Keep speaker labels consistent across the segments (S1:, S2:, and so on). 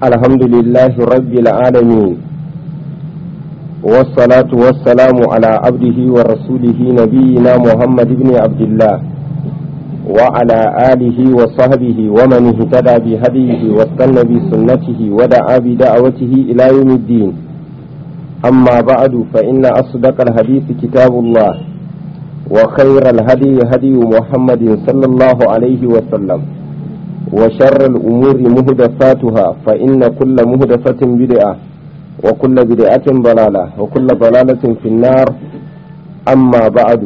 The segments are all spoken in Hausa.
S1: الحمد لله رب العالمين والصلاة والسلام على عبده ورسوله نبينا محمد بن عبد الله وعلى آله وصحبه ومن اهتدى بهديه واستنى بسنته ودعا بدعوته إلى يوم الدين أما بعد فإن أصدق الحديث كتاب الله وخير الهدي هدي محمد صلى الله عليه وسلم وشر الأمور مهدفاتها فإن كل مهدفة بدعة وكل بدعة ضلالة وكل ضلالة في النار أما بعد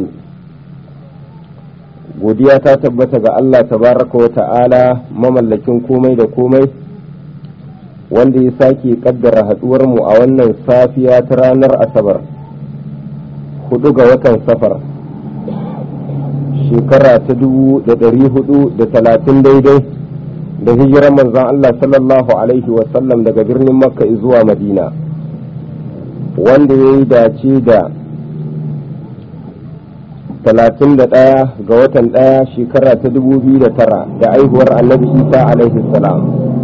S1: godiya ta tabbata ga Allah tabaraka wa ta'ala mamallakin komai da komai wanda ya sake kaddara mu a wannan safiya ta ranar asabar hudu ga watan safar shekara ta dubu da dari hudu da talatin daidai da hijirar manzon Allah sallallahu alaihi wasallam daga birnin makka zuwa madina wanda ya yi dace da talatin da ɗaya ga watan ɗaya shekara ta dubu biyu da tara da aihuwar annabi isa alaihi salam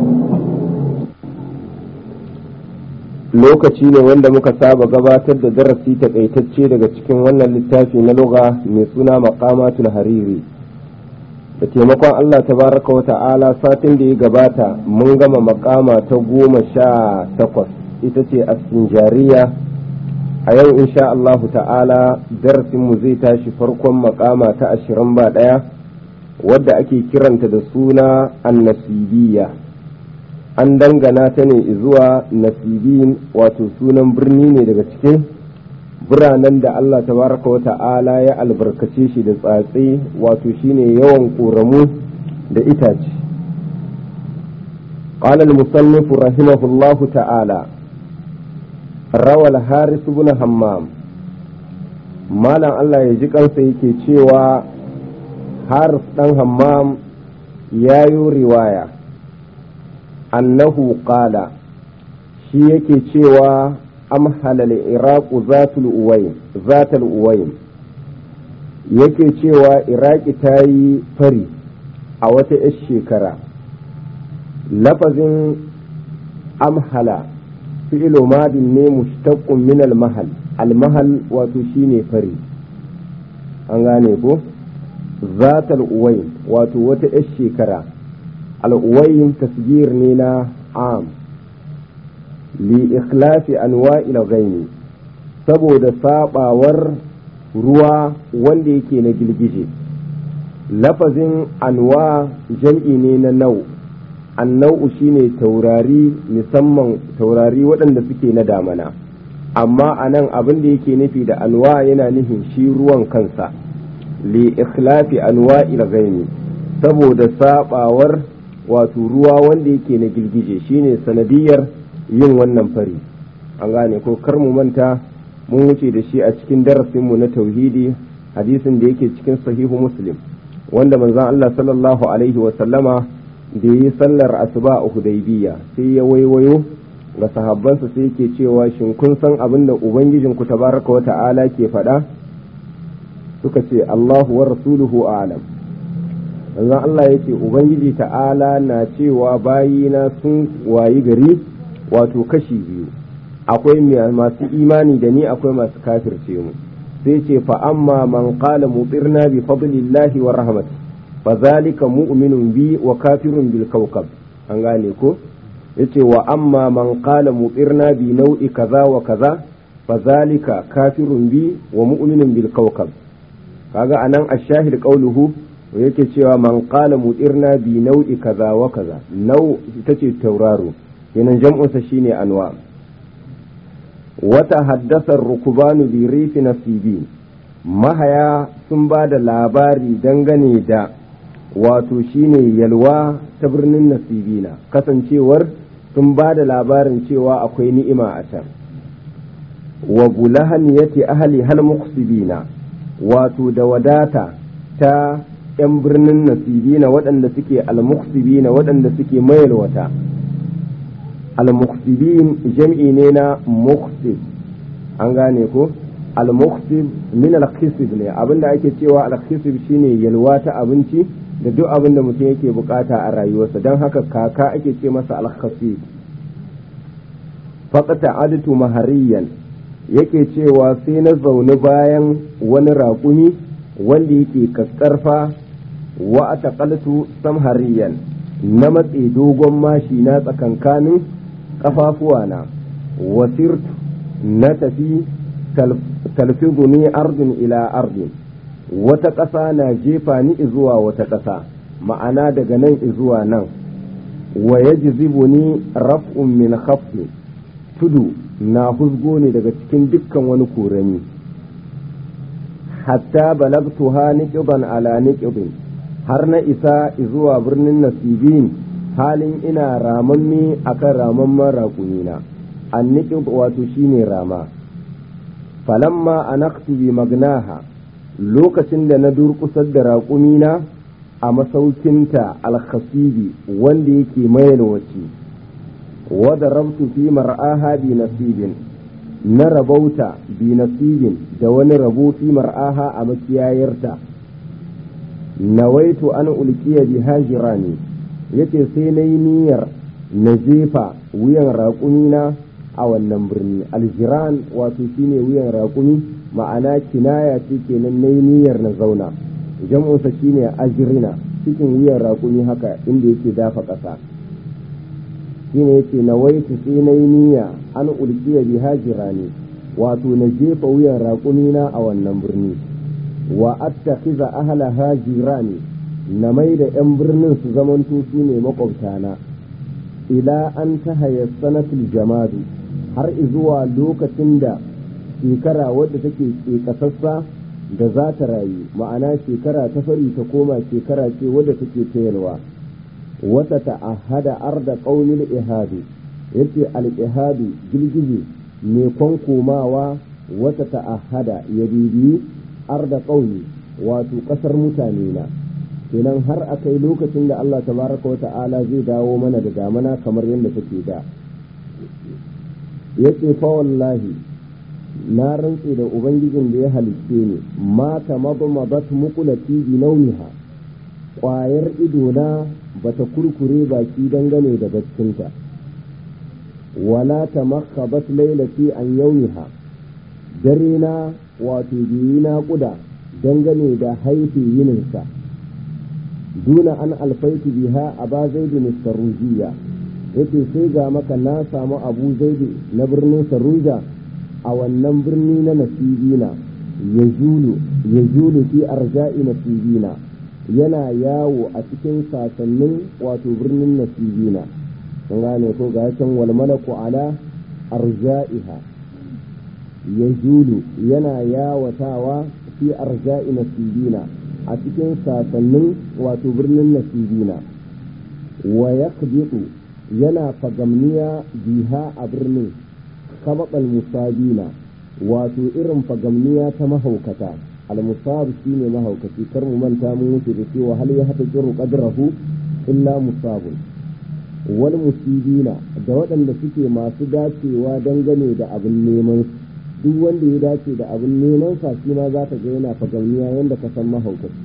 S1: lokaci ne wanda muka saba gabatar da darasi takaitacce daga cikin wannan littafi na lugha mai suna maqamatul hariri da taimakon Allah tabaraka wa ta'ala satin da ya gabata mun gama makama ta goma sha takwas ita ce asinjariya a yau insha Allah ta'ala darasinmu zai tashi farkon makama ta ashirin ba ɗaya wadda ake kiranta da suna annasibiyya an dangana ta ne zuwa nasibin wato sunan birni ne daga cikin biranen da Allah tabaraka wa ta'ala ya albarkace shi da tsatse wato shine yawan ƙoramu da itace قال المصنف رحمه الله تعالى روى الحارث بن همام مالا الله يجي kansa yake cewa haris dan hammam ya yi riwaya annahu qala shi yake cewa amhala al-iraqu zatul uwayn zatul uwayn yake cewa iraki ta yi fari a wata 'yar shekara lafazin amhala fi'ilo madin ne mushtaqqun min al-mahal al-mahal wato shine fari an gane ko zatul uwayn wato wata 'yar shekara al-uwayn tasgir ne na am li ikhlasi anwa'il ghaini saboda sabawar ruwa wanda yake na girgije lafazin anwa jam'i ne na nau annau shine taurari musamman taurari waɗanda suke na damana amma a nan abin da yake nufi da anwa yana nufin shi ruwan kansa li ikhlafi anwa'il ghaini saboda sabawar wato ruwa wanda yake na girgije shine sanadiyar yin wannan fari an gane ko kar mu manta mun wuce da shi a cikin darasinmu na tauhidi hadisin da yake cikin sahihu muslim wanda manzon Allah sallallahu alaihi wa sallama da yi sallar asuba a hudaybiya sai ya waiwayo ga sahabbansa sai yake cewa shin kun san abin da ubangijin ku tabaraka wa ta'ala ke faɗa suka ce Allahu wa rasuluhu a'lam manzon Allah yake ubangiji ta'ala na cewa bayina sun wayi gari wato kashi biyu akwai masu imani da ni akwai masu kafirce mu sai ce fa amma man qala mutirna bi fadlillahi wa rahmat fa zalika mu'minun bi wa kafirun bil kawkab an gane ko yace wa amma man qala mutirna bi nau'i kaza wa kaza fa zalika kafirun bi wa mu'minun bil kawkab kaga anan ash-shahid qawluhu yake cewa man qala mutirna bi nau'i kaza wa kaza nau ita ce tauraro kenan jam'unsa shine anwa wata haddasar rukubanu bi rifi nasibin mahaya sun ba da labari dangane da wato shine yalwa ta birnin nasibina kasancewar sun ba da labarin cewa akwai ni'ima a can wa bulahan yati ahli hal muqsibina wato da wadata ta 'yan birnin nasibina waɗanda suke al-muqsibina waɗanda suke mayalwata al-muqsibin jam'i ne na muqsib an gane ko al-muqsib min al-khisib ne abinda ake cewa al-khisib shine yalwa ta abinci da duk abin da mutum yake bukata a rayuwarsa don haka kaka ake ce masa al-khasib faƙata adatu mahariyan yake cewa sai na zaune bayan wani raƙumi wanda yake kaskarfa wa a taƙaltu samhariyan na matse dogon mashi na tsakankanin ƙafafuwana wasirtu na tafi talfizuni ardin ila ardin wata ƙasa na jefa ni zuwa wata ƙasa ma'ana daga nan zuwa nan wa ya ni raf'un min khaffi tudu na huzgo ne daga cikin dukkan wani korami hatta balagtuha niqban ala niqbin har na isa zuwa birnin nasibin halin ina ramammi akan ramamman raƙumina an niqb wato shine rama falamma anaqtu bi magnaha lokacin da na durƙusar da raƙumina a masaukinta alkhasibi wanda yake mayalwaci wadda rabtu fi mar'aha bi nasibin na rabauta bi nasibin da wani rabo fi mar'aha a makiyayarta nawaitu an ulkiya bi hajirani yace sai na yi niyyar na jefa wuyan raƙumina a wannan birni aljiran wato shine wuyan raƙumi ma'ana kinaya ce kenan na yi niyyar na zauna jam'unsa shine ajirina cikin wuyan raƙumi haka inda yake dafa ƙasa shine yake na waitu sai na yi niyya an ulkiya bi hajirani wato na jefa wuyan raƙumina a wannan birni wa attakhiza ahla hajirani na mai da 'yan birnin su zamanto su ne makwabtana ila an ta sanatul jamadu har zuwa lokacin da shekara wadda take ƙeƙasassa da za ta rayu ma'ana shekara ta fari ta koma shekara ce wadda take tayarwa wata ta'ahada arda ƙaunin ihadu yace al-ihadu girgije mai kwankomawa wata ta'ahada ya bibiyi arda ƙauni wato ƙasar mutane na kenan har a kai lokacin da Allah tabaraka wa ta'ala zai dawo mana da damana kamar yadda take da yace fa wallahi na rantse da ubangijin da ya halicce ni mata mabamabat muqulati bi nauniha ƙwayar idona bata kurkure baki dangane da baccinta wala ta makhabat lailati an yauniha dare na wato biyi na kuda dangane da haifi yininsa duna an alfaitu biha a ba zaidin sarujiya yace sai ga maka na samu abu zaidi na birnin saruja a wannan birni na nasibina ya julu ya julu fi arja'i nasibina yana yawo a cikin sasannin wato birnin nasibina kun gane ko ga can wal malaku ala arja'iha ya julu yana yawatawa fi arja'i nasibina a cikin sasannin wato birnin nasibina wa yaqbitu yana fagamniya biha a birnin kabaqal musabina wato irin fagamniya ta mahaukata al-musab shine mahaukaci kar mu manta mun wuce da cewa hal ya hata jiru qadrahu illa musabun wal musibina da waɗanda suke masu dacewa dangane da abin neman duk wanda ya dace da abin neman sa shi ma za ka ga yana fagamniya yanda ka san mahaukaci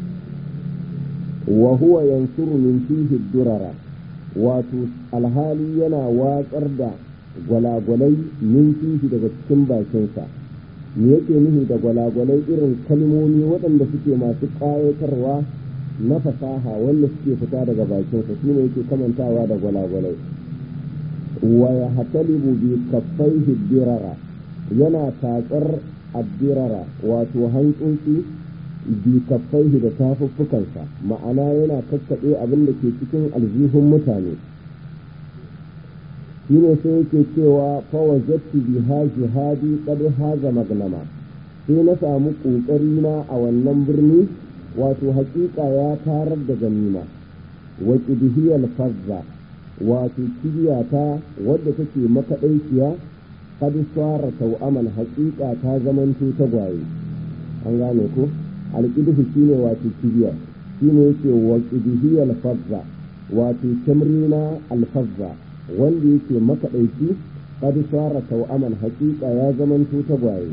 S1: wa huwa yansuru min fihi durara wato alhali yana watsar da gwalagwalai min fihi daga cikin bakinsa me yake nufi da gwalagwalai irin kalmomi waɗanda suke masu ƙayatarwa na fasaha wanda suke fita daga bakinsa shine yake kamantawa da gwalagwalai wa ya hatalibu bi kaffaihi dirara yana tatsar addirara wato hantsotsi bi kaffaihi da tafuffukansa ma'ana yana kakkaɓe abin da ke cikin aljihun mutane shine sai yake cewa fawajattu biha jihadi qad haza magnama sai na samu kokari na a wannan birni wato haƙiƙa ya tarar da ganima wa qidhiyal fazza wato kibiyata wadda take makaɗaiciya qad sara tau'aman haƙiƙa ta zamanto ta gwaye an gane ko alƙidhu shine wato kibiya shine yake wa qidhiyal fazza wato tamrina alfazza wanda yake makaɗaici qad sara tau'aman haƙiƙa ya zamanto ta gwaye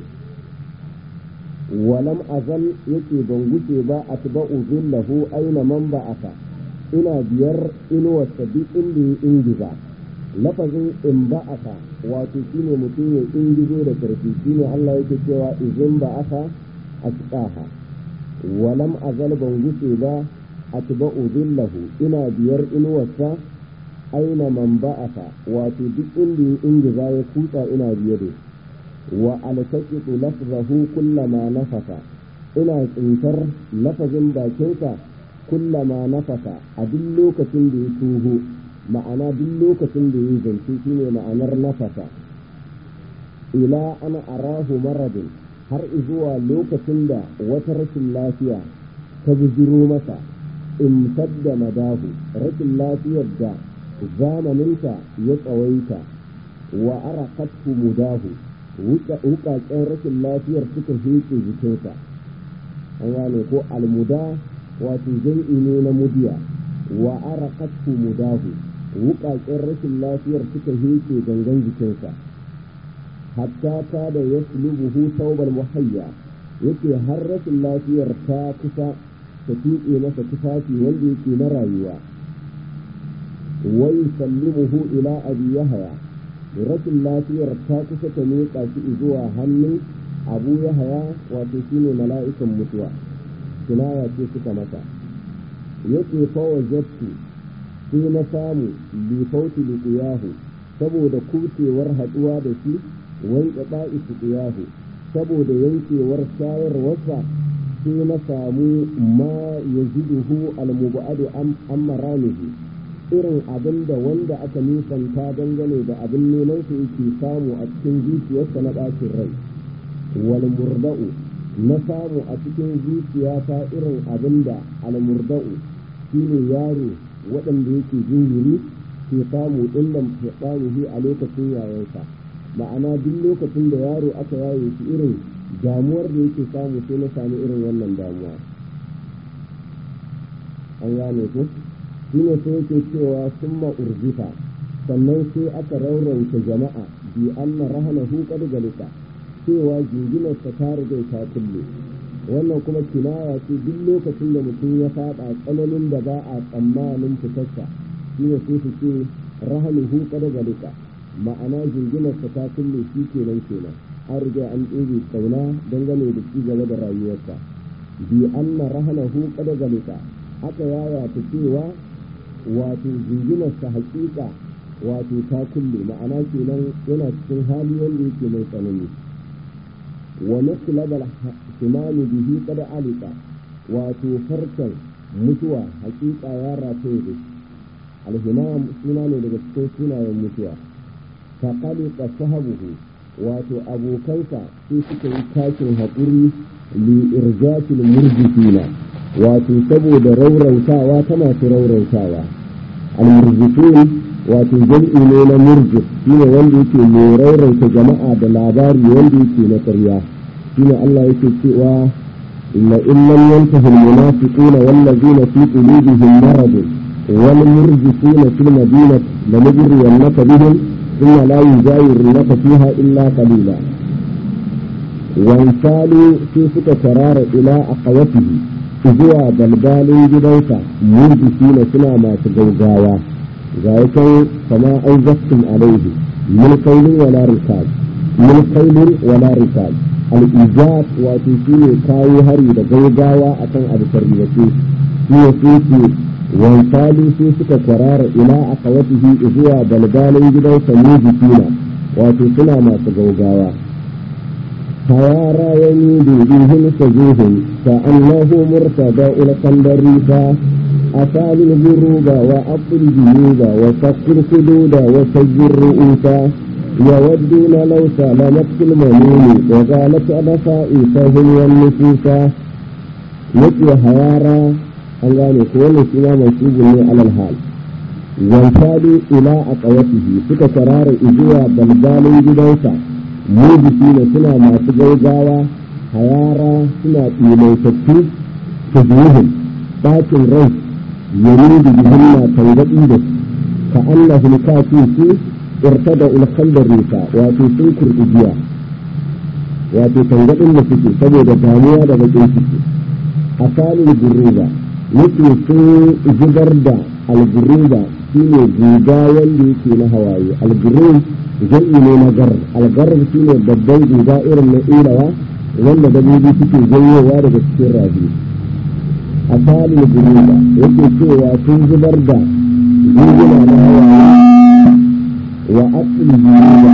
S1: walam azal yake ban guce ba atba'u zillahu aina man ba'aka ina biyar inuwarsa duk inda ya ingiza lafazin in ba'aka wato shine mutum ya ingizo da karfi shine Allah yake cewa izin ba'aka asqaha walam azal ban guce ba atba'u dhillahu ina biyar inuwarsa aina man ba'aka wato duk inda ya ingiza ya kutsa ina biye da wa altaqitu lafzahu kullama nafasa ina tsintar lafazin bakinsa kullama nafasa a duk lokacin da ya tuho ma'ana duk lokacin da ya zance shine ma'anar nafasa ila ana arahu maradin har zuwa lokacin da wata rashin lafiya ta bujiro masa imtadda madahu rashin lafiyar da zamaninta ya tsawaita wa arakathu mudahu wukaken rashin lafiyar suka heke jikinsa an gane ko almuda wato jam'i ne na mudiya wa arakathu mudahu wukaken rashin lafiyar suka heke gangan jikinsa hatta ta da ya sulubuhu taubar muhayya yake har rashin lafiyar ta kusa ta tuƙe masa tufafi wanda yake na rayuwa wai sallimuhu ila abi yahaya rashin lafiyar ta kusa ta miƙa shi zuwa hannun abu yahaya wato shine mala'ikan mutuwa kinaya ce suka masa yake fawa jattu sai na samu lifauti liƙiyahu saboda kucewar haɗuwa da shi wanke ba'i liƙiyahu saboda yankewar shayarwarsa sai na samu ma ya ziduhu almubadu an maramihi irin abin da wanda aka nisanta dangane da abin neman su yake samu a cikin zuciyarsa na ɗakin rai wal murda'u na samu a cikin zuciyata irin abin da al murda'u shine yaro waɗanda yake jinjiri ke samu illan fiɗanihi a lokacin yayansa ma'ana duk lokacin da yaro aka yaye shi irin damuwar da yake samu sai na sami irin wannan damuwa an gane ku shine sai yake cewa summa urjifa sannan sai aka raurauta jama'a bi anna rahanahu qad galika cewa jinginarsa ta riga ta kulle wannan kuma kinaya ce duk lokacin da mutum ya faɗa tsananin da ba a tsammanin fitarsa shine sai su ce rahanuhu qad galika ma'ana jinginarsa ta kulle shi kenan kenan an riga an ɗebe kauna dangane da ci gaba da rayuwarsa bi anna rahanahu qad galika aka yaya ta cewa wato jinginarsa hakika wato ta kulle ma'ana kenan yana cikin hali wanda yake mai tsanani wa naslabal simani bihi qad alika wato farkan mutuwa hakika ya rataye da shi alhimam suna ne daga cikin sunayen mutuwa ta qalika sahabuhu wato abokansa sai suka yi tashin haƙuri li irjatil murjifina wato saboda raurautawa ta masu raurautawa al-murjifin wato jam'i ne na murjif shine wanda yake mai raurauta jama'a da labari wanda yake na ƙarya shine Allah yake cewa inna in lam yantahi al-munafiquna wallazina fi qulubihim marad wal murjifuna fil madinati lanujriyannaka bihim thumma la yujawirunaka fiha illa qalila وانسالوا في سكة إلى أقوته zuwa balbalin gidansa murjisi na suna masu gaugawa ga yakan kama an zaftun alaihi min kailin wala rikal min kailin wala rikal al-ijab wato shine kawo hari da gaugawa akan abu sarriyace shi ne suke wansali sai suka kwarara ila aqawatihi zuwa balbalin gidansa murjisina wato suna masu gaugawa فيارى يميد بهم سجوهم كأنه مرتضى القندريفا أفال الجروب وأبطل الجنوب وفك الخدود وسج الرؤوس يودون لو سلمت في المنون وقالت أبصائفهم والنفوس مثل هيارى an gane ko wannan shi ma mansubun ne alal hal wansali ila aqawatihi suka tarara zuwa balbalin gidansa mujisi ne suna masu gaugawa hayara suna ɗimaitattu ta zuhun ɗakin rai yari da bihin na tangaɗi da su ka Allah hulkafi su irta da ulkandar rika wato sun kurɗi jiya wato tangaɗin da suke saboda damuwa da bakin ciki a salin gurruba yake sun zubar da alguruba shine guga wanda yake na hawaye algurur jam'i ne na gar algar shine babban guga irin na ilawa wanda dabbobi suke janyowa daga cikin rabi a falin guruba yake cewa sun zubar da guguna na hawaye wa asil guruba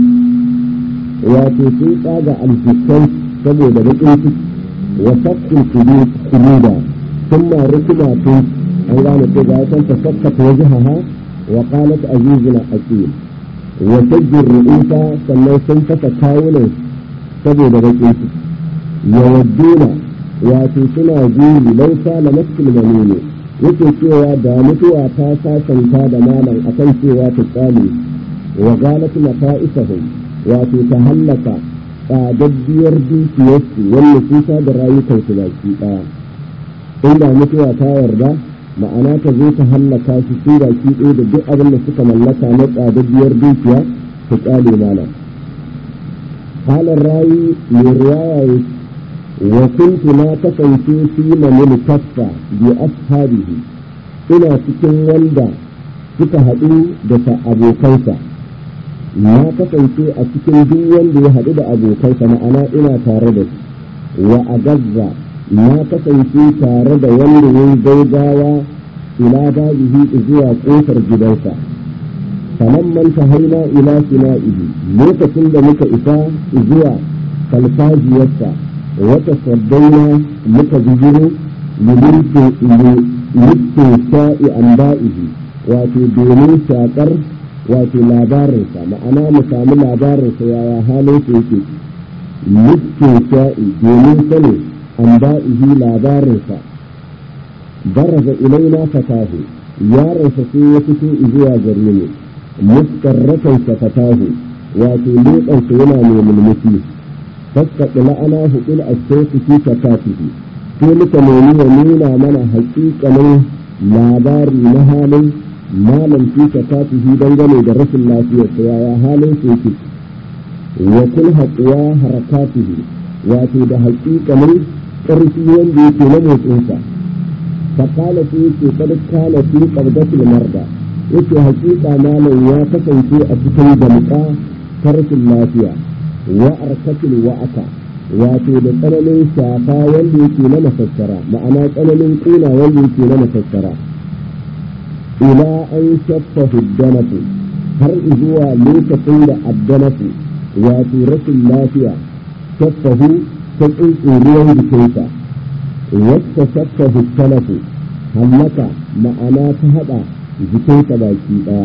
S1: wato sun tsaga aljikai saboda baƙin ciki wa sakkul kuluda sun ma rukuna tun an gane ce ga yakan ta sakkata wajahaha wa qalat azizuna aqil wa sajjir ru'usa sannan sun fasa kawunan saboda baƙin ciki yawadduna wato suna guri lausa na maskul manini yake cewa da mutuwa ta sasanta da malam akan cewa ta tsale wa galat mata'isahum wato ta hallaka tsadaddiyar dukiyarsu wanda kusa da rayukansu baki ɗaya inda mutuwa ta yarda ma'ana ta zo ta hallaka su su baki ɗaya da duk abin da suka mallaka na tsadaddiyar dukiya ta ƙyale malam halin rayu mai riwaya wa kuntu na kasance fi manil kaffa bi ashabihi ina cikin wanda suka haɗu da abokansa na kasance a cikin duk wanda ya haɗu da abokansa ma'ana ina tare da su wa a gazza na kasance tare da wanda ya yi gaugawa ila babihi zuwa ƙofar gidansa sanan man haina ila sina'ihi lokacin da muka isa zuwa kalfajiyarsa wata saddaina muka bijiro mulkin sha'i an ba'ihi wato domin shakar wato labarinsa ma'ana mu sami labarinsa yaya halin su yake mulkin sha'i domin sani an ba'ihi labarinsa baraza ilaina fatahu yaronsa sai ya fito zuwa gare mu muskarratansa fatahu wato leƙansa yana mai mulmuki faskaɗi la'ana hukul a shauki fi shakatihi sai muka nemi ya nuna mana haƙiƙanin labari na halin malam fi shakatihi dangane da rashin lafiyarsa yaya halin su yake wa kul haƙuwa harakatihi wato da haƙiƙanin ƙarfi wanda yake na motsinsa faƙala sai yake kada kana fi qabdatil marda yake haƙiƙa malam ya kasance a cikin damƙa ta rashin lafiya wa arkatil wa'aka wato da tsananin shafa wanda yake na mafassara ma'ana tsananin ƙuna wanda yake na mafassara ila an shaffa huddanatu har zuwa lokacin da addanafu wato rashin lafiya shaffahu ta tsuntsuriyar jikinsa wacce shaffa huddanafu hallaka ma'ana ta haɗa jikinsa baki ɗaya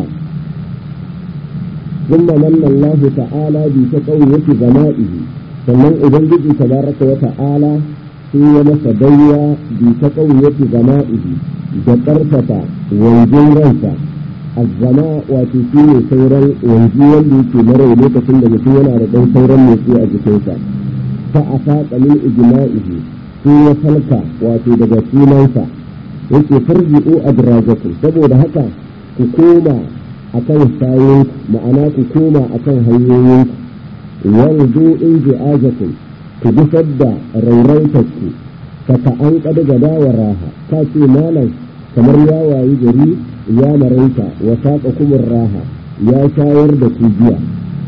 S1: ثم من الله تعالى بتقوية زمائه sannan ubangiji tabaraka wa ta'ala sai ya masa bayya bi ta ƙauyati zama'ihi da ƙarfafa wanjin ransa azzama wato shi ne sauran wanji wanda yake na rai lokacin da mutum yana da ɗan sauran motsi a jikinsa fa a faɗa min ijma'ihi sai ya falka wato daga sunansa yake farji'u adrajakum saboda haka ku koma akan sayin ma'ana ku koma akan hanyoyinku yanzu in ji'ajakum ku gusar da rauraitarku ka ka an kada gada wa raha ka ce malam kamar ya wayi gari ya maraita wa saƙa kumin raha ya shayar da ku biya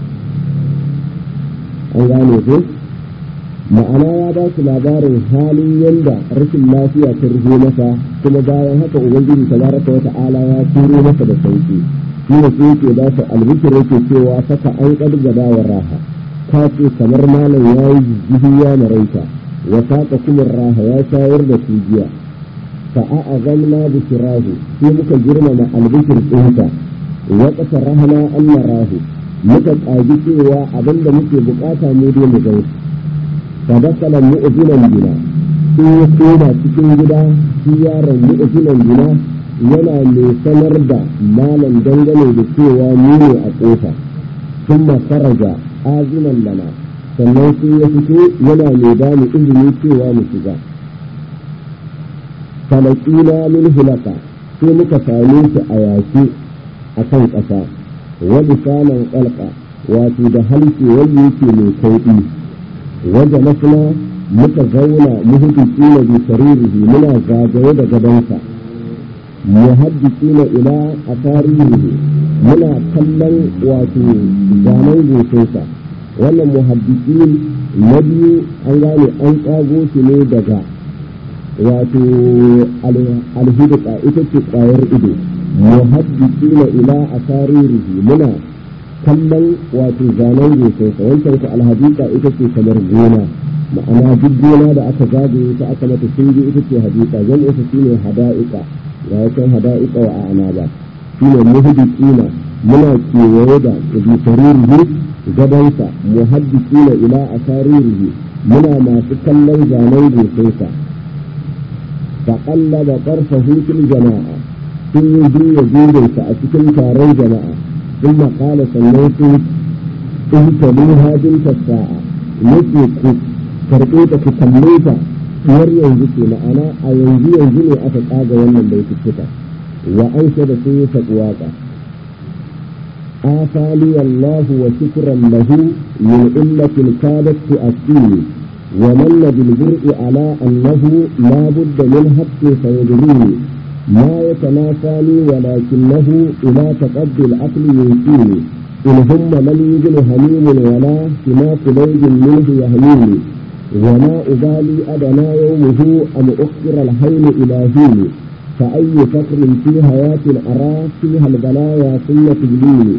S1: an gane ku ma'ana ya ba su labarin halin yanda rashin lafiya ta rufe masa kuma bayan haka ubangiji tabaraka wa ta'ala ya turo masa da sauki shi ne sai yake ba su albishir yake cewa saka an kada gada wa raha ka ce kamar malam ya yi jijjihi ya maraita wa saƙa kuma raha ya shayar da su jiya fa a azamna bi shirahu sai muka girmama albishir ɗinsa wa ƙasa rahana an rahu muka ƙagi cewa abinda muke buƙata mu dai mu gan fa dakala mu'zinan bina sai ya koma cikin gida shi yaron mu'zinan bina yana mai sanar da malam dangane da cewa mu ne a ƙofa ثم خرج azinan lana sannan sai ya fito yana mai ba mu izini cewa mu shiga falakina min hulaka sai muka same shi a yaki a kan ƙasa wani saman ƙalƙa wato da halke wanda yake mai kauɗi wanda masana muka zauna muhutuki na bi saririhi muna zagaye da gabansa muhaddisina ila asarihi muna kallon wato zanen goshinsa wannan muhaddisin na biyu an gane an tsago shi ne daga wato alhidika ita ce kwayar ido muhaddisina ila asarihi muna kallon wato zanen goshinsa wancan ku alhadika ita ce kamar gona ma'ana duk gona da aka zagaye ta aka mata shinge ita ce hadika zan isa shine hada'ika ya yakan hada'ika wa a'ana ba shine muhaddisina muna kewaye da bisaririhi gabansa muhaddisina ila asaririhi muna masu kallon zanen goshinsa فقلب طرفه في الجماعة ثم يجي يجوز فأسكن كاري جماعة ثم قال سميت اهتموها بنت الساعة نسي karɓe ku kalle ta har yanzu ke ma'ana a yanzu yanzu ne aka tsaga wannan bai fita wa an da sun yi saƙuwaƙa آفالي الله وشكرا له من إلة كادت تؤتيني ومن بالبرء على أنه لا بد من حق فيدريني ما يتناساني ولكنه إلى تقضي العقل ينسيني إن هم من يجن هميم ولا سماك ليل منه يهميني وما أبالي أدنى يومه أم أخر الحين إلى هيني فأي فقر في حياة أرى فيها البلايا ثم تجليني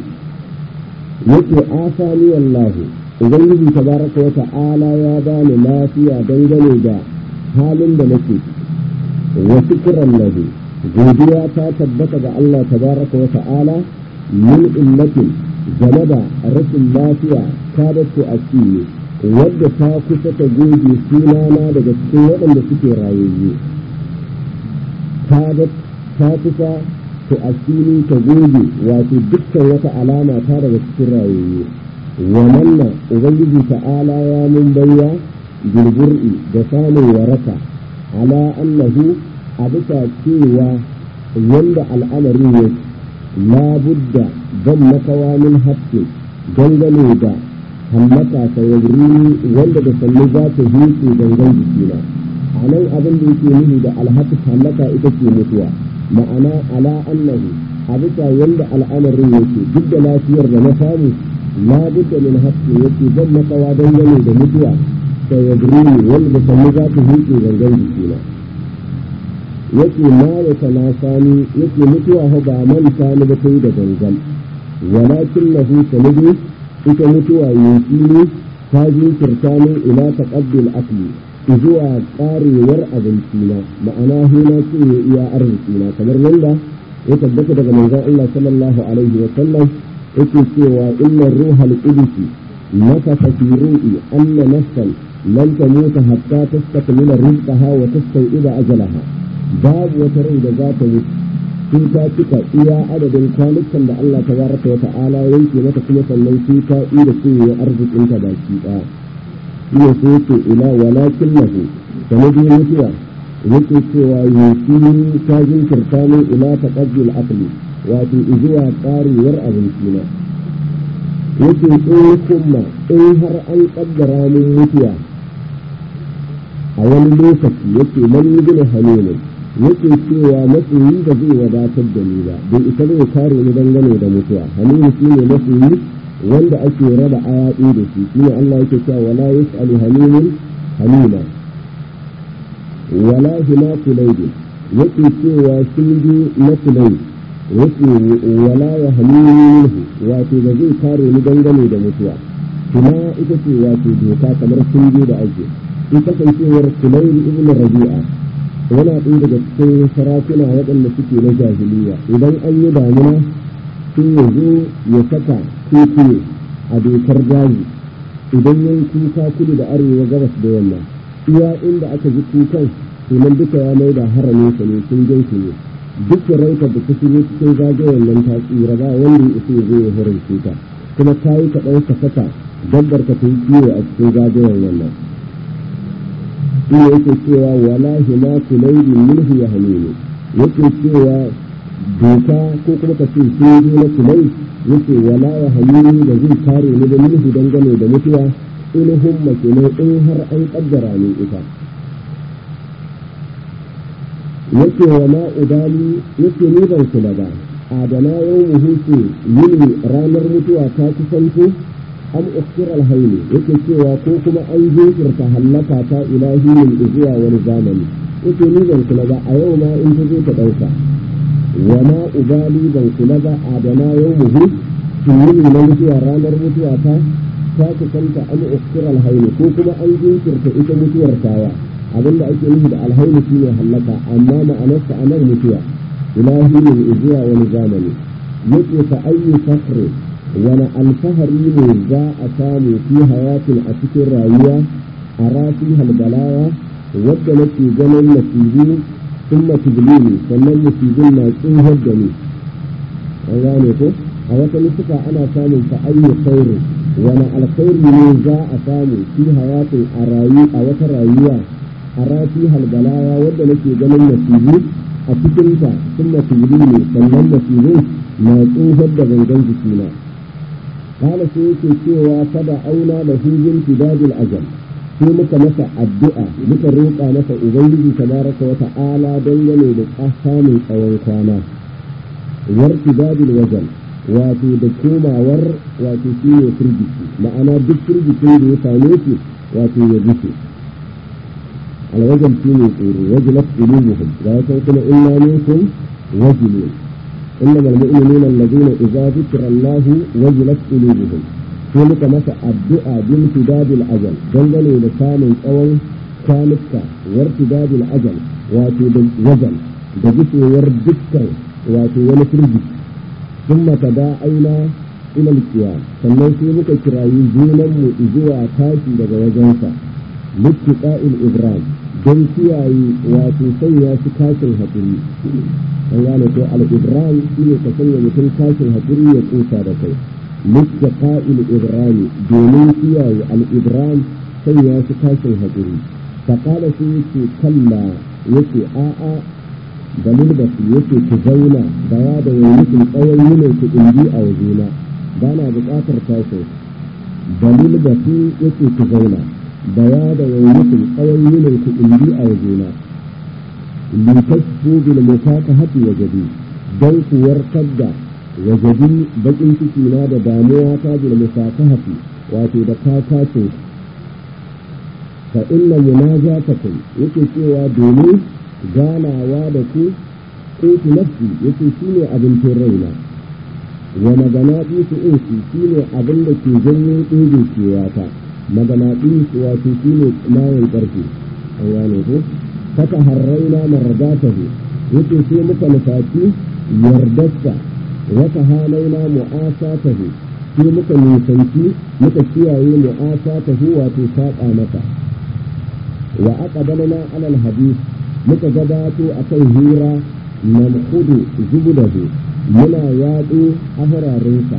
S1: يكي آفاني الله ubangiji tabaraka wa ta'ala ya bani lafiya dangane da halin da nake wa shukran lahu godiya ta tabbata ga Allah tabaraka wa ta'ala min ummatin game da rashin lafiya ta da su asiri wadda ta kusa ta goge sunana daga cikin waɗanda suke rayayye ta ta kusa ta asiri ta goge wato dukkan wata alama ta daga cikin rayayye wannan ubangiji ta'ala ya mun bayya girgir'i da samun waraka ala annahu a bisa cewa wanda al'amari ne la budda ban makawa min haske dangane da hallaka ta yagri wanda da sannu za ta hinke dangan jikina a nan abin da yake nufi da alhaki hallaka ita ce mutuwa ma'ana ala annahu a bisa yanda al'amarin yake duk da lafiyar da na samu la budda min haqqi yake ban makawa dangane da mutuwa da yadrini wanda sannu za ta huce gangan jikina yake ma ya tana sani yake mutuwa ho ba manta ni ba kai da gangan walakin lahu sanidi ita mutuwa yanki ne ta jinkirta min ila taqabbil akli zuwa karewar abincina ma'ana hina ce ya iya arzikina kamar yadda ya tabbata daga manzon Allah sallallahu alaihi wa sallam yake cewa inna ruhal qudus nafasa fi ru'i anna nafsan lan tamuta hatta tastakmila rizqaha wa tastaw'ida ajalaha babu wata rai da za ta mutu sun ta cika iya adadin kwanukan da Allah tabaraka wa ta'ala yanke mata kuma sannan sun ta ida cewa arzikin ta baki daya shine sai yake ila walakin lahu sanadin mutuwa yake cewa yusi ta jinkirta min ila taqabbil aqli wato zuwa karewar abinci na yake in kuma in har an kaddara min mutuwa a wani lokaci yake man gina halilu yake cewa masoyi da zai wadatar da ni ba bai ita zai kare ni dangane da mutuwa halilu shi ne masoyi wanda ake raba ayaɗi da shi shi ne Allah yake cewa wala yas'alu halilun halila wala hima kulaidin yake cewa sun ji na kulaidin yake wala ya halilu wato ba zai kare ni dangane da mutuwa kuma ita ce wato doka kamar sun da ake in kasancewar kulayri ibn rabi'a yana ɗaya daga cikin sarakuna waɗanda suke na jahiliya idan an yi damuna sun ya zo ya saka keke a dokar daji idan yan kuka kudu da arewa gabas da yamma iya inda aka ji kukan sunan duka ya mai da haramin sa ne sun gan ne duk rauta da ta shigo cikin zagayen nan ta tsira ba wanda ya isa ya zo ya horon ta kuma ta yi kaɗan ka saka dabbar ka ta yi kiwo a cikin zagayen wannan shi yake cewa wala hima kulaidi minhu ya halilu yake cewa doka ko kuma ka ce sai na kulai yake wala ya halilu da zai kare ni da minhu dangane da mutuwa in humma kenan in har an kaddara ni ita
S2: yake wa ma udali yake ni ban kula ba adana yau mu huce yini ranar mutuwa ta kusanto am ukhir alhayli yake cewa ko kuma an jinkirta hallaka ta ilahi min zuwa wani zamani yake ni ban kula ba a yau ma in ta zo ta dauka wa ma ubali ban kula ba adana yau mu huce yini na mutuwa ranar mutuwa ta ta kusanta am ukhir alhayli ko kuma an jinkirta ita mutuwar tawa abinda ake nufi da alhayli shine hallaka amma ma'anarsa anan mutuwa ilahi min zuwa wani zamani yake fa ayyu fakhri wani alfahari ne za a samu fi hayatin a cikin rayuwa a rafi halbalaya wadda nake ganin nasibu sun matubulini sannan nasibin na tsohon da ni an gane ko a wata nufuka ana samun fa ayyu khairu wani alkhairi ne za a samu fi hayatin a rayu a wata rayuwa a rafi halbalaya wadda nake ganin nasibu a cikinta sun matubulini sannan nasibin na tsohon da gangan jikina kala sai yake cewa kada auna da hujin tidadil ajal sai muka masa addu'a muka roƙa masa ubangiji tabaraka wa ta'ala dangane da samun tsawon kwana war tidadil wajal wato da komawar wato shi ne firgici ma'ana duk firgicin da ya same shi wato ya guce alwajal shi ne tsoro wajilat qulubuhum ga ya kuma inna minkum wajilun إنما المؤمنون الذين إذا ذكر الله وجلت قلوبهم sai muka masa addu'a bin tidadil ajal dangane da samun tsawon kwanuka war tidadil ajal wato da wajal da gusewar dukkan wato wani firgi sun mata da aina ilal kiya sannan sai muka kirayi junanmu zuwa tashi daga wajensa littiqa'il ibrahim don kiyaye wato sanya su kashin haƙuri an gane ko al-ibrahim shi ne ka sanya mutum kashin haƙuri ya kusa da kai littaqa'il ibrahim domin kiyaye al-ibrahim sanya su kashin haƙuri faƙala su yake kalla yake a'a dalil da su yake ku zauna da ya da yankin tsawon yinin ku ɗindi a wajena ba na buƙatar tashin dalil da su yake ku zauna da ya da yankin tsawon yinin ku ɗindi a wajena litasfu bil mufakahati wajadi dan ku warkar da wajadi bakin ciki na da damuwa ta bil mufakahati wato da kakacin fa inna munajatakum yake cewa domin ganawa da ku kotu nafsi yake shine abincin raina wa maganaɗi su insi shine abin da ke janyo ɗebe kewata maganaɗi wato shine mayan ƙarfi an gane ko fata harraina maradatahu yake sai muka nufaci yardarsa wata halaina mu'asatahu sai muka nisanci muka kiyaye mu'asatahu wato saƙa masa wa aqbalna ala alhadith muka gabato akan hira namhudu zubudahu muna yaɗo ahrarinsa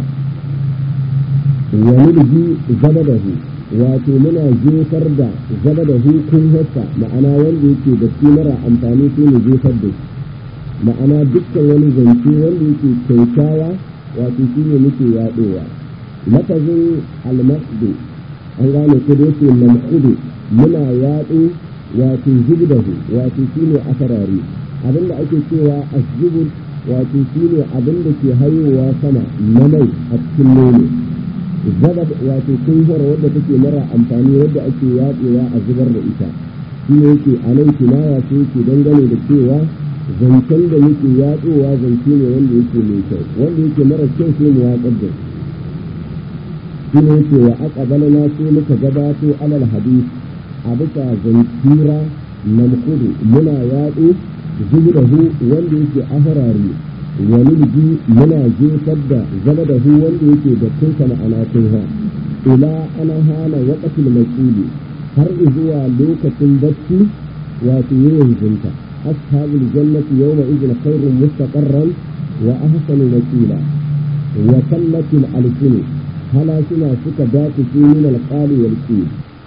S2: wa nulji zabadahu wato muna jefar da zaba da hukun hassa ma'ana wanda yake da shi mara amfani sai mu jefar da shi ma'ana dukkan wani zance wanda yake kyautawa wato shi ne muke yaɗowa lafazin almasdu an gane ko da yake mamhudu muna yaɗo wato zubdahu wato shi ne asarari abinda ake cewa asjubud wato shi ne abinda ke hayowa sama na mai a cikin nono zabad wato kunhar wadda take mara amfani wadda ake yatsewa a zubar da ita shi ne yake a nan kinaya sai yake dangane da cewa zancen da yake yatsowa zance ne wanda yake mai kyau wanda yake mara kyau sai mu watsar da shi ne yake wa aqbala na sai muka gabato alal hadith a bisa zankira namkudu muna yatsu zubrahu wanda yake ahrari wani biki muna jefar da zama da hu wanda yake da tunka ma'ana tunha ila ana hana waƙatul masuli har zuwa lokacin bacci wato yin zinta ashabul jannati yawma idhin khairun mustaqarran wa ahsanu makila wa kallatil alsinu hala suna suka dace min alqali wal qil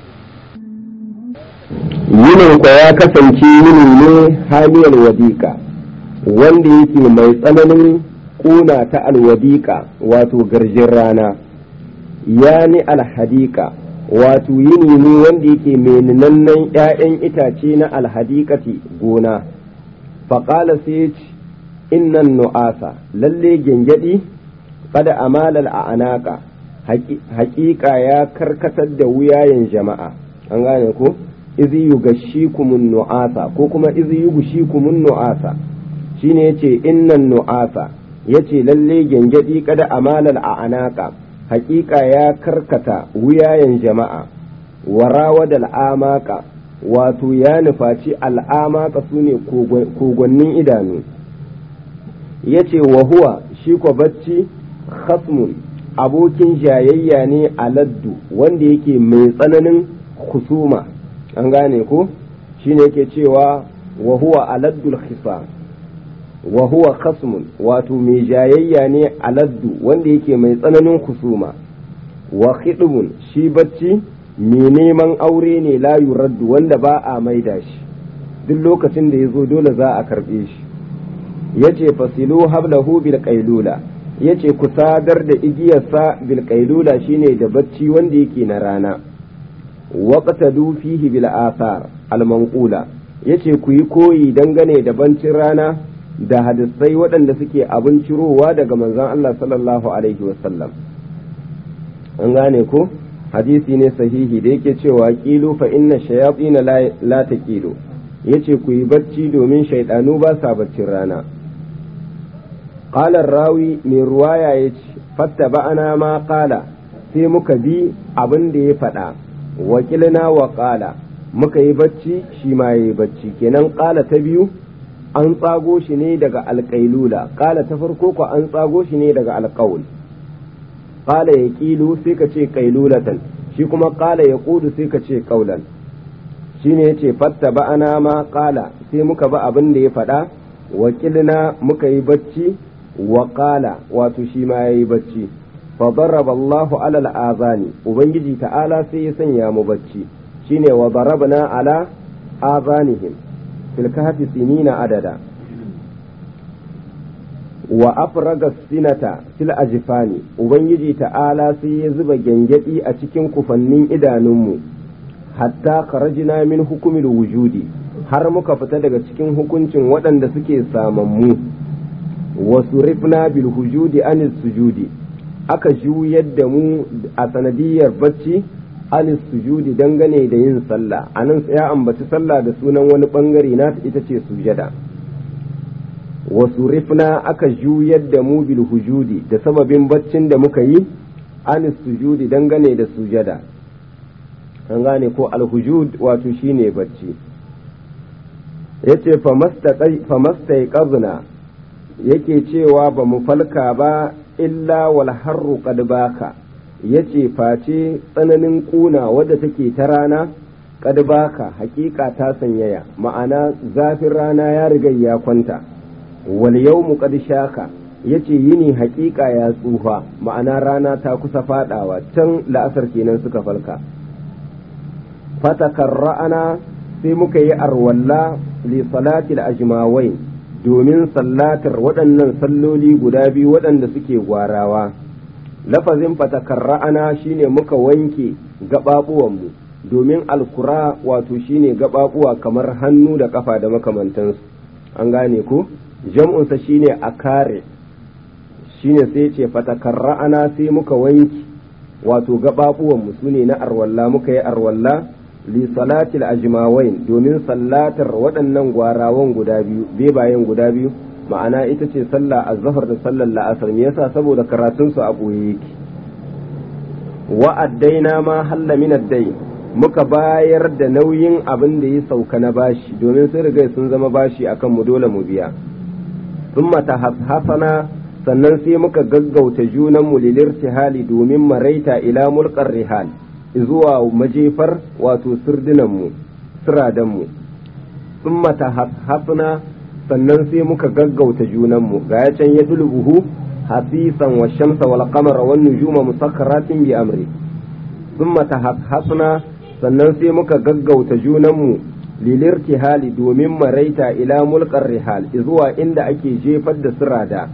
S1: yinin ya kasance yini ne haliyar wadiƙa wanda yake mai tsananin ƙuna ta alwadiƙa wato garjin rana ya ni alhadiƙa wato yini ne wanda yake mai ninannen ‘ya'yan itace na alhadiƙati gona faƙala sai ya ce innan nu'asa lalle gyangyaɗi kada amalal a anaka haƙiƙa ya karkatar da wuyayen jama'a an gane ko izi yugashikumun nu'asa ko kuma izi yugushikumun nu'asa shine yace innan nu'asa yace lalle gyangyaɗi kada amalal a anaka haƙiƙa ya karkata wuyayen jama'a warawa da al'amaka wato ya nufaci al'amaka su ne kogonnin idanu ya ce wa huwa shi kwa bacci khasmun abokin jayayya ne a laddu wanda yake mai tsananin husuma an gane ko shi ne yake cewa wa huwa aladdul khisa wa huwa khasmun wato mai jayayya ne a laddu wanda yake mai tsananin husuma wa khidmun shi bacci mai neman aure ne la yuraddu wanda ba a maida shi duk lokacin da ya zo dole za a karɓe shi ya ce fasilu hablahu bil qailula ya ce ku sadar da igiyarsa bil qailula shine da bacci wanda yake na rana waqtadu fihi bil athar al manqula yace ku yi koyi dangane da bancin rana da hadisai waɗanda suke abin cirowa daga manzon Allah sallallahu alaihi wasallam an gane ko hadisi ne sahihi da yake cewa kilu fa inna shayatin la taqilu yace ku yi bacci domin shaidanu ba sa baccin rana qala rawi mai ruwaya yace fatta ba'ana ma qala sai muka bi abin da ya faɗa wakilna wa qala muka yi bacci shi ma yayi bacci kenan qala ta biyu an tsago shi ne daga alƙailula qala ta farko ko an tsago shi ne daga alƙaul qala yaqilu sai ka ce qailulatan shi kuma qala yaqulu sai ka ce qaulan shine yace fatta ba'ana ma qala sai muka ba abin da ya faɗa wakilna muka yi bacci wa qala wato shi ma yayi bacci fa daraba Allahu ala al-azani ubangiji ta'ala sai ya sanya mu bacci shine wa darabna ala azanihim fil kahfi sinina adada wa afraga sinata fil ajfani ubangiji ta'ala sai ya zuba gyangyaɗi a cikin kufannin idanunmu hatta kharajna min hukumil wujudi har muka fita daga cikin hukuncin waɗanda suke samammu wa surifna bil hujudi anis sujudi aka juyar da mu a sanadiyar bacci anis sujudi dangane da yin sallah anan ya ambaci sallah da sunan wani bangare na ita ce sujada wa surifna aka juyar da mu bil hujudi da sababin baccin da muka yi anis sujudi dangane da sujada an gane ko alhujud wato shine bacci yace famastai qazna yake cewa ba mu falka ba illa wal harru qad baka yace face tsananin kuna wadda take ta rana qad baka hakika ta sanyaya ma'ana zafin rana ya riga ya kwanta wal yawmu qad shaka yace yini hakika ya tsufa ma'ana rana ta kusa fadawa can la'asar kenan suka falka fatakarra'ana sai muka yi arwalla li salatil ajmawain domin sallatar waɗannan salloli guda biyu waɗanda suke gwarawa lafazin fatakarra'ana shine muka wanke gaɓaɓuwanmu domin alkura wato shine gaɓaɓuwa kamar hannu da ƙafa da makamantansu an gane ko jam'unsa shine a kare shine sai ce fatakarra'ana sai muka wanke wato gaɓaɓuwanmu su ne na arwalla muka yi arwalla li salatil ajmawain domin sallatar waɗannan gwarawan guda biyu bebayen guda biyu ma'ana ita ce sallah azhar da sallar la'asar me yasa saboda karatun su a boye yake wa addaina ma halla min addai muka bayar da nauyin abin da ya sauka na bashi domin sun riga sun zama bashi akan mu dole mu biya thumma tahasana sannan sai muka gaggauta junan mu lilirtihali domin maraita ila mulkar rihal zuwa majefar wato sirdinanmu siradanmu sun mata hafna sannan sai muka gaggauta junanmu ga ya can ya dulbuhu hasisan wa shamsa wal qamara wan nujuma musakkaratin bi amri sun mata hafna sannan sai muka gaggauta junanmu lilirtihali domin maraita ila mulkar rihal zuwa inda ake jefar da sirada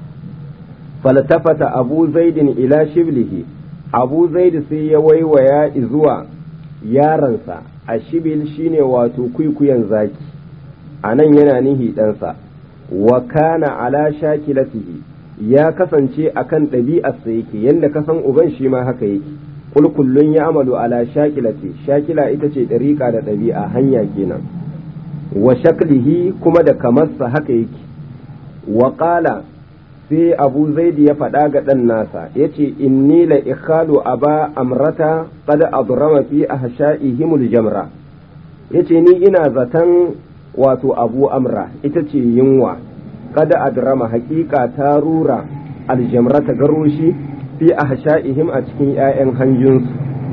S1: faltafata abu zaidin ila shiblihi abu zaidu sai ya waiwaya zuwa yaransa a shibil shine wato kwikwiyon zaki a nan yana nihi ɗansa wa kana ala shakilatihi ya kasance akan ɗabi'arsa yake yadda ka san uban shi ma haka yake kul kullun ya amalu ala shakilati shakila ita ce ɗariƙa da ɗabi'a hanya kenan wa shaklihi kuma da kamarsa haka yake wa qala sai abu zaidi ya faɗa ga ɗan nasa ya ce inni la ikhalu aba amrata qad adrama fi ahsha'ihimul jamra yace ni ina zaton wato abu amra ita ce yunwa kada adrama hakika ta rura aljamra ta garoshi fi ahsha'ihim a cikin 'ya'yan hanjinsu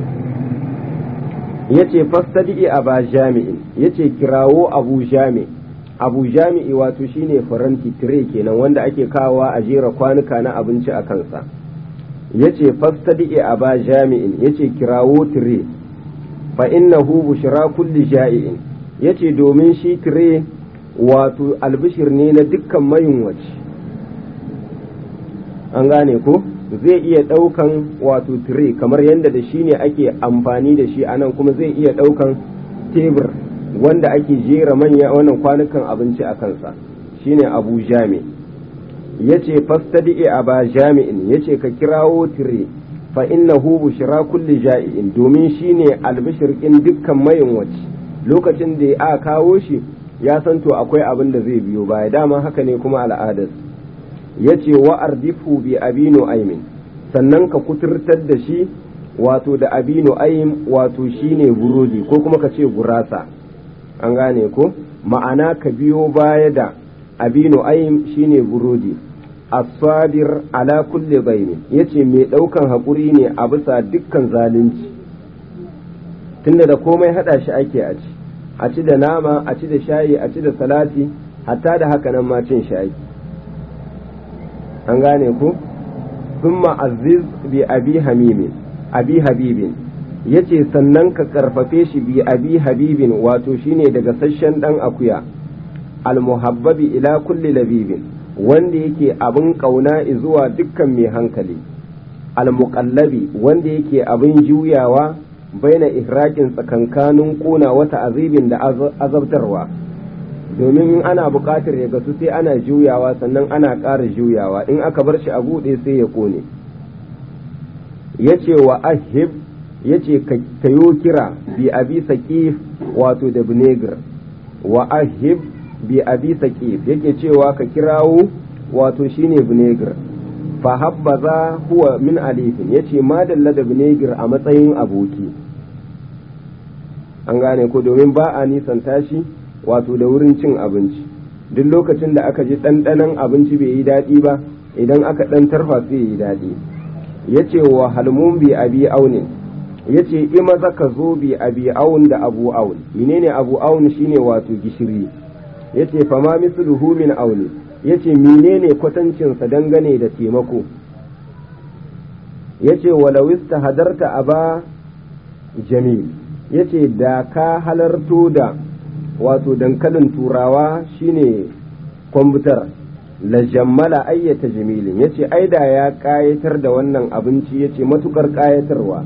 S1: yace fastadi aba jami'in yace kirawo abu jami abu jami'i wato shine faranti tire kenan wanda ake kawowa a jera kwanuka na abinci a kansa yace fastadi aba jami'in yace kirawo tire fa innahu bushra kulli ja'iin yace domin shi tire wato albishir ne na dukkan mayunwaci an gane ko zai iya ɗaukan wato tire kamar yadda da shi ne ake amfani da shi anan kuma zai iya ɗaukan tebur wanda ake jera manya wannan kwanukan abinci a kansa shine abu jami yace fastadi aba jami'in yace ka kirawo tire fa innahu bushra kulli ja'iin domin shine albishir in dukkan mayunwaci lokacin da ya kawo shi ya san to akwai abin da zai biyo baya dama haka ne kuma al'adar ya ce wa ardifu bi abinu aimin sannan ka kuturtar da shi wato da abinu aim wato shine burodi ko kuma ka ce gurasa an gane ko ma'ana ka biyo baya da abinu aim shine burodi asabir ala kulli baini yace mai daukan hakuri ne a bisa dukkan zalunci tunda da komai hada shi ake a ci a ci da nama a ci da shayi a ci da salati hatta da haka nan ma cin shayi an gane ku thumma aziz bi abi hamimin abi habibin yace sannan ka karfafe shi bi abi habibin wato shine daga sashen dan akuya almuhabbabi ila kulli labibin wanda yake abin kauna zuwa dukkan mai hankali almuqallabi wanda yake abin juyawa baina ihrakin tsakankanin kuna wata azibin da azabtarwa domin in ana buƙatar ya gasu sai ana juyawa sannan ana ƙara juyawa in aka bar shi a buɗe sai ya ƙone ya ce wa ahib ya ce ka yo kira bi abi saƙif wato da vinegar wa ahib bi abi saƙif yake cewa ka kirawo wato shine vinegar fa habbaza huwa min alifin ya ce madalla da vinegar a matsayin aboki an gane ko domin ba a nisan tashi wato da wurin cin abinci duk lokacin da aka ji ɗanɗanon abinci bai yi daɗi ba idan aka ɗan tarfa sai yi daɗi ya ce wa halmun bi abi aunin ya ce ima zaka zo bi abi aun da abu aun menene abu aun shine wato gishiri ya ce fama misluhu min auni ya ce menene kwatancinsa dangane da taimako ya ce walawista hadarta aba jamil ya ce da ka halarto da wato dankalin turawa shine kwamfutar la jammala ayyata jamilin ya ce ai da ya kayatar da wannan abinci ya ce matukar kayatarwa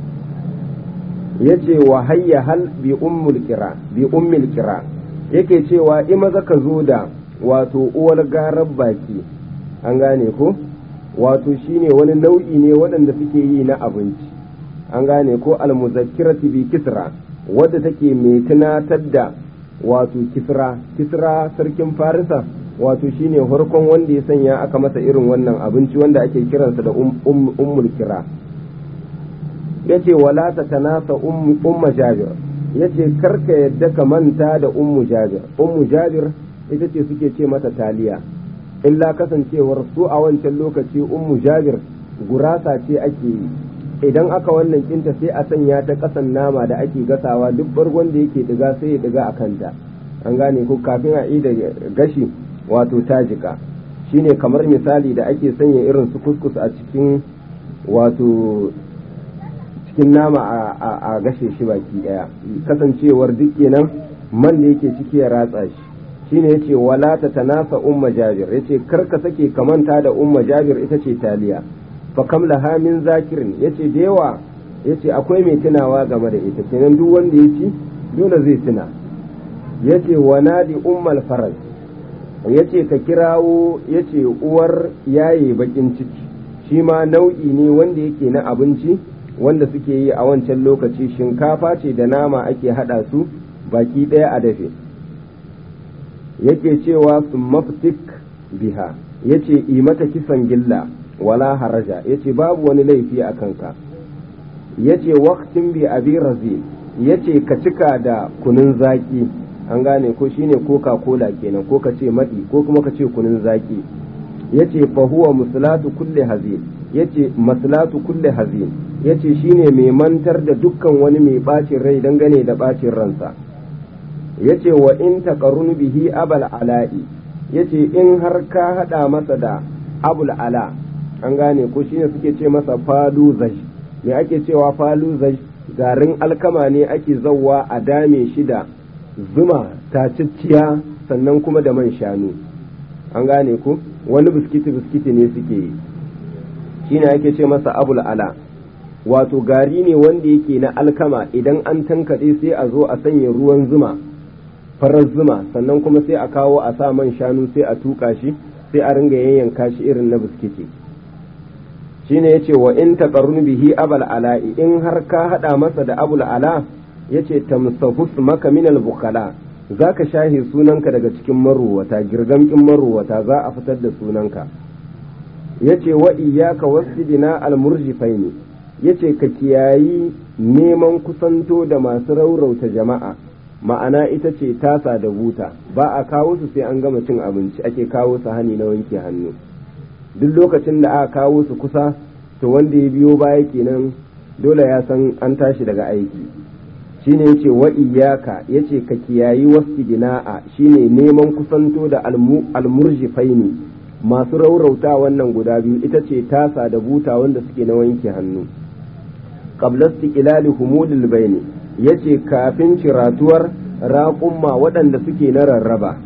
S1: ya ce wa hayya hal bi ummul kira bi ummil kira yake cewa ima zaka zo da wato uwar garar baki an gane ko wato shine wani nau'i ne waɗanda suke yi na abinci an gane ko almuzakkirati bi kisra wadda take mai tunatar da wato kisra kisra sarkin farisa wato shine farkon wanda ya sanya aka masa irin wannan abinci wanda ake kiransa da ummul kira yace wala ta tanasa umma jabir yace karka yadda ka manta da ummu jabir ummu jabir ita ce suke ce mata taliya illa kasancewar su a wancan lokaci ummu jabir gurasa ce ake yi idan aka wannan kinta sai a sanya ta kasan nama da ake gasawa duk bargon da yake diga sai ya diga a kanta an gane ko kafin a da gashi wato ta jika shine kamar misali da ake sanya irin su kuskus a cikin wato cikin nama a gashe shi baki daya kasancewar duk kenan man da yake ciki ya ratsa shi shine yace wala ta tanasa umma jabir yace kar ka sake kamanta da umma jabir ita ce taliya fa kam laha min zakirin yace da yawa yace akwai mai tunawa game da ita kenan duk wanda ya ci dole zai tuna yace wa nadi ummal faraj yace ka kirawo yace uwar yaye bakin ciki shi ma nau'i ne wanda yake na abinci wanda suke yi a wancan lokaci shinkafa ce da nama ake hada su baki ɗaya a dafe yake cewa su maftik biha yace yi mata kisan gilla wala haraja yace babu wani laifi a kanka yace waqtin bi abi razil yace ka cika da kunun zaki an gane ko shine coca cola kenan ko ka ce madi ko kuma ka ce kunun zaki yace fa huwa muslatu kulli hazin yace maslatu kulli hazin yace shine mai mantar da dukkan wani mai bacin rai dangane da bacin ransa yace wa in taqarrun bihi abal ala'i yace in har ka hada masa da abul ala an gane ko shine suke ce masa falu zaj me ake cewa falu zaj garin alkama ne ake zawwa a dame shi da zuma tacicciya sannan kuma da man shanu an gane ku wani biskiti biskiti ne suke yi shine ake ce masa abul ala wato gari ne wanda yake na alkama idan an tankaɗe sai a zo a sanya ruwan zuma farar zuma sannan kuma sai a kawo a sa man shanu sai a tuka shi sai a ringa yayyanka shi irin na biskiti shine yace wa in taqarrun bihi abal ala'i in har ka hada masa da abul ala yace tamsahus maka min al bukhala zaka shahi sunanka daga cikin maruwata girgamkin maruwata za a fitar da sunanka yace wa iyyaka wasdina al murjifaini yace ka kiyayi neman kusanto da masu raurauta jama'a ma'ana ita ce tasa da buta ba a kawo su sai an gama cin abinci ake kawo su hani na wanke hannu duk lokacin da aka kawo su kusa to wanda ya biyo baya kenan dole ya san an tashi daga aiki shine yace wa iyyaka yace ka kiyayi wasdina'a shine neman kusanto da almurjifaini masu raurauta wannan guda biyu ita ce tasa da buta wanda suke na wanke hannu qabla istiqlali humudil baini yace kafin ciratuwar raƙumma waɗanda suke na rarraba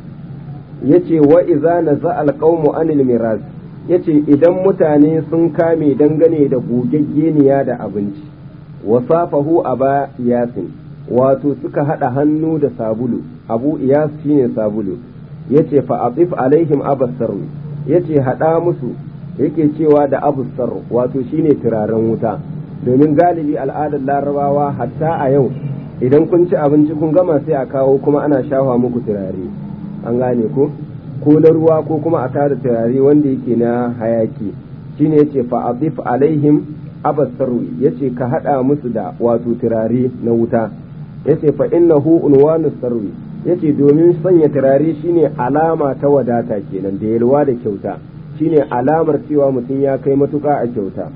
S1: yace wa iza naza alqaumu anil miras yace idan mutane sun kame dangane da gogaggeniya da abinci wasafahu aba yasin wato suka hada hannu da sabulu abu iyas shine sabulu yace fa atif alaihim abassar yace hada musu yake cewa da abussar wato shine turaren wuta domin galibi al'adar larabawa hatta a yau idan kun ci abinci kun gama sai a kawo kuma ana shafa muku turare an gane ko ko na ruwa ko kuma a tada turare wanda yake na hayaki shine yace fa atif alaihim abasarwi yace ka hada musu da wato turare na wuta yace fa innahu unwanu sarwi yace domin sanya turare shine alama ta wadata kenan da yalwa da kyauta shine alamar cewa mutum ya kai matuka a kyauta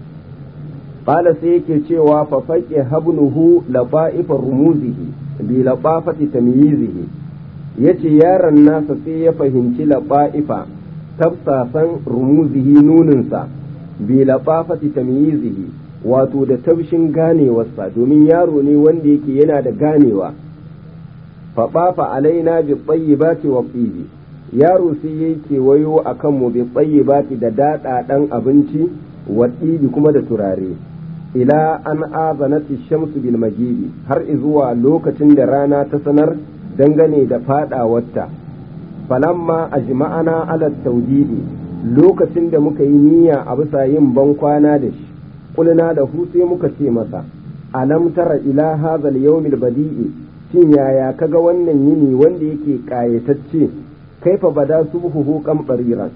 S1: qala sai yake cewa fa faqi habnuhu laba'ifa rumuzihi bi labafati tamyizihi yace yaron nasa sai ya fahimci laba'ifa tafsasan rumuzihi nuninsa bi labafati tamyizihi wato da taushin ganewarsa domin yaro ne wanda yake yana da ganewa faɓafa alaina bi tsayyibati wa tsibi yaro sai yayi kewayo a kanmu bi tsayyibati da daɗaɗan abinci wa tsibi kuma da turare ila an azanati shamsu bil magidi har zuwa lokacin da rana ta sanar dangane da faɗawarta falamma ajma'ana ala tawdidi lokacin da muka yi niyya a bisa yin bankwana da shi kulna da hu sai muka ce masa alam tara ila hadha al badi'i shin yaya kaga wannan yini wanda yake kayatacce kaifa bada subhuhu kam bariran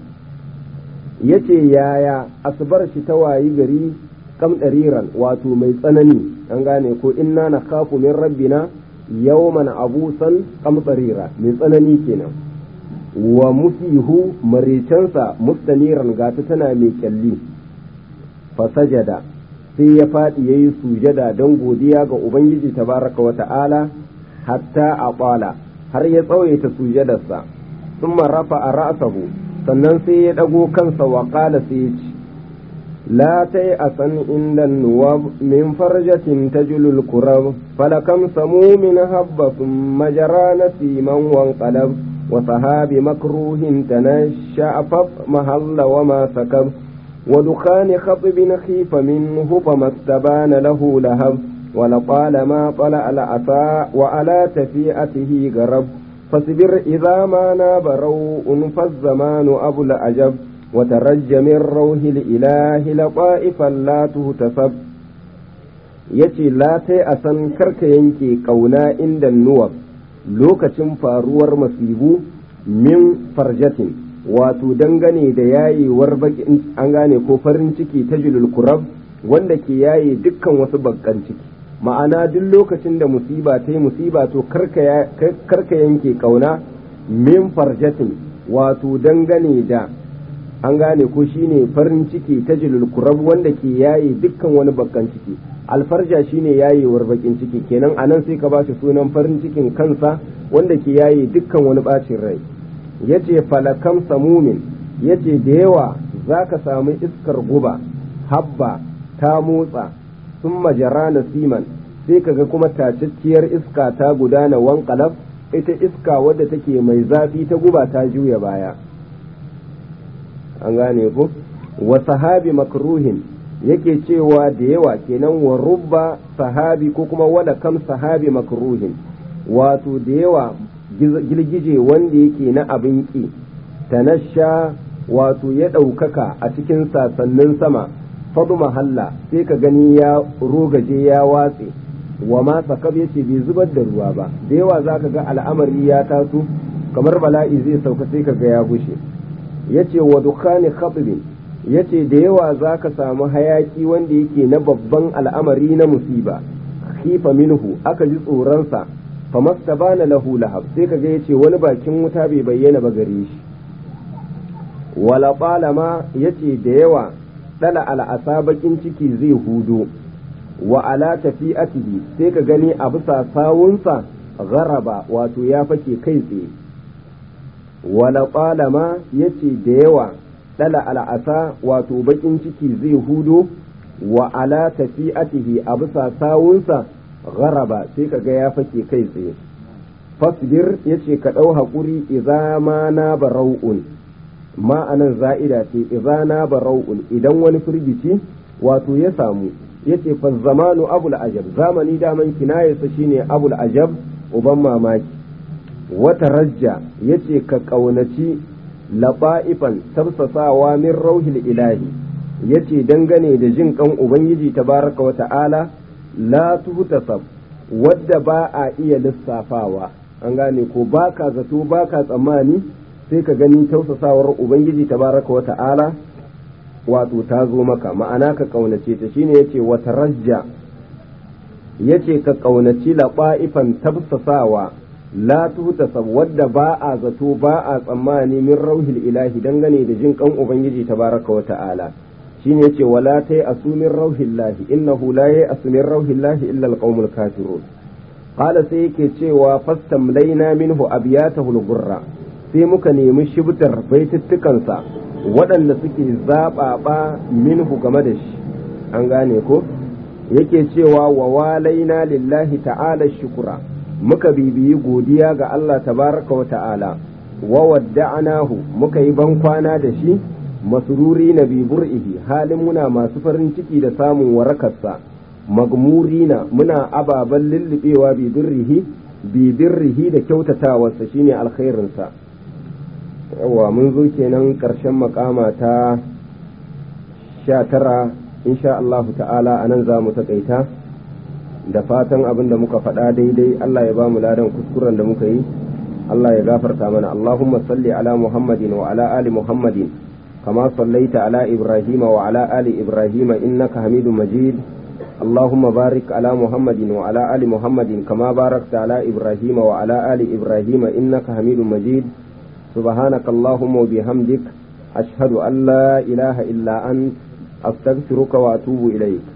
S1: yace yaya asbar shi ta wayi gari kam dariran wato mai tsanani an gane ko inna nakhafu min rabbina yawman abusan kam barira mai tsanani kenan wa musihu maricansa mustaniran gata tana mai kyalli fasajada sai ya faɗi ya yi sujada don godiya ga Ubangiji tabaraka wa ta'ala hatta a ƙwala har ya tsawaita sujadarsa sun rafa a ra'asahu sannan sai ya ɗago kansa wa ƙala sai ya ci la ta yi a san inda nuwa min farjatin ta julul kurab falakam samu min habba sun majara na siman wan qalab wa sahabi makruhin ta na sha'afaf mahalla wa ma sakab ودخان خطب خيف منه فما استبان له لهب ولطالما طلع العصا وعلى تفيئته غرب فاصبر إذا ما ناب روء فالزمان أبو العجب وترج من روح الإله لطائفا لا تهتسب yace la sai a san karka yanke ƙauna inda nuwab lokacin faruwar masibu min farjatin wato dangane da yayewar bakin an gane ko farin ciki ta julul kurab wanda ke yaye dukkan wasu bakkan ciki ma'ana duk lokacin da musiba ta yi musiba to karka yanke kauna min farjatin wato dangane da an gane ko shine farin ciki ta julul kurab wanda ke yaye dukkan wani bakkan ciki alfarja shine yayewar bakin ciki kenan anan sai ka bashi sunan farin cikin kansa wanda ke yaye dukkan wani bacin rai yace falakam samumin yace da yawa zaka samu iskar guba habba ta motsa sun majara nasiman sai kaga kuma tacacciyar iska ta gudana wankalaf ita iska wadda take mai zafi ta guba ta juya baya an gane ku wa sahabi makruhin yake cewa da yawa kenan wa rubba sahabi ko kuma wada kam sahabi makruhin wato da yawa girgije wanda yake na abin ƙi tanasha wato ya ɗaukaka a cikin sasannin sama fadu mahalla sai ka gani ya rogaje ya watse wa ma sakab yace bai zubar da ruwa ba da yawa za ka ga al'amari ya taso kamar bala'i zai sauka sai ka ga ya gushe yace wa dukkani khatbin yace da yawa za ka samu hayaki wanda yake na babban al'amari na musiba khifa minhu aka ji tsoronsa fa mastabana lahu lahab sai ka ga yace wani bakin wuta bai bayyana ba gare shi wala qalama yace da yawa dala al'asa bakin ciki zai hudo wa ala tafi'atihi sai ka gani a bisa sawunsa gharaba wato ya fake kai tsaye wala qalama yace da yawa dala al'asa wato bakin ciki zai hudo wa ala tafi'atihi a bisa sawunsa gharaba sai ka ga ya fake kai tsaye fasbir yace ka ɗau haƙuri idza ma na barau'un ma'anan za'ida ce izana barau'un idan wani firgici wato ya samu yace fa zamanu abul ajab zamani daman kinayarsa shine abul ajab uban mamaki wata rajja yace ka kaunaci laba'ifan tafsasawa min rauhil ilahi yace dangane da jin kan ubangiji tabaraka wa ta'ala la tuhtasab wadda ba a iya lissafawa an gane ko baka zato baka tsammani sai ka gani tausasawar ubangiji tabaraka wa ta'ala wato ta zo maka ma'ana ka kaunace ta shine yace wata rajja yace ka kaunaci laɓa'ifan tafsasawa la tuhtasab wadda ba a zato ba a tsammani min rauhil ilahi dangane da jin kan ubangiji tabaraka wa ta'ala shine yace wala tai asumin rauhillahi innahu la ya asumin rauhillahi illa alqaumul kafirun qala sai yake cewa fastamlaina minhu abiyatahu al-gurra sai muka nemi shibtar baituttukansa waɗanda suke zaɓaɓa minhu game da shi an gane ko yake cewa wa walaina lillahi ta'ala shukura muka bibiyi godiya ga Allah tabaraka wa ta'ala wa wadda'anahu muka yi bankwana da shi masururi na bibur'ihi halin muna masu farin ciki da samun warakarsa magmurina muna ababen lullubewa bibirrihi bibirrihi da kyautatawarsa shine alkhairinsa yawa mun zo kenan ƙarshen makama ta sha tara insha Allah ta'ala a nan za mu taƙaita da fatan abin da muka faɗa daidai Allah ya ba mu ladan kuskuren da muka yi Allah ya gafarta mana Allahumma salli ala Muhammadin wa ala ali Muhammadin kama sallaita ala Ibrahim wa ala ali Ibrahim innaka Hamidum Majid اللهم بارك على محمد وعلى آل محمد كما باركت على إبراهيم وعلى آل إبراهيم إنك حميد مجيد سبحانك اللهم وبحمدك أشهد أن لا إله إلا أنت أستغفرك وأتوب إليك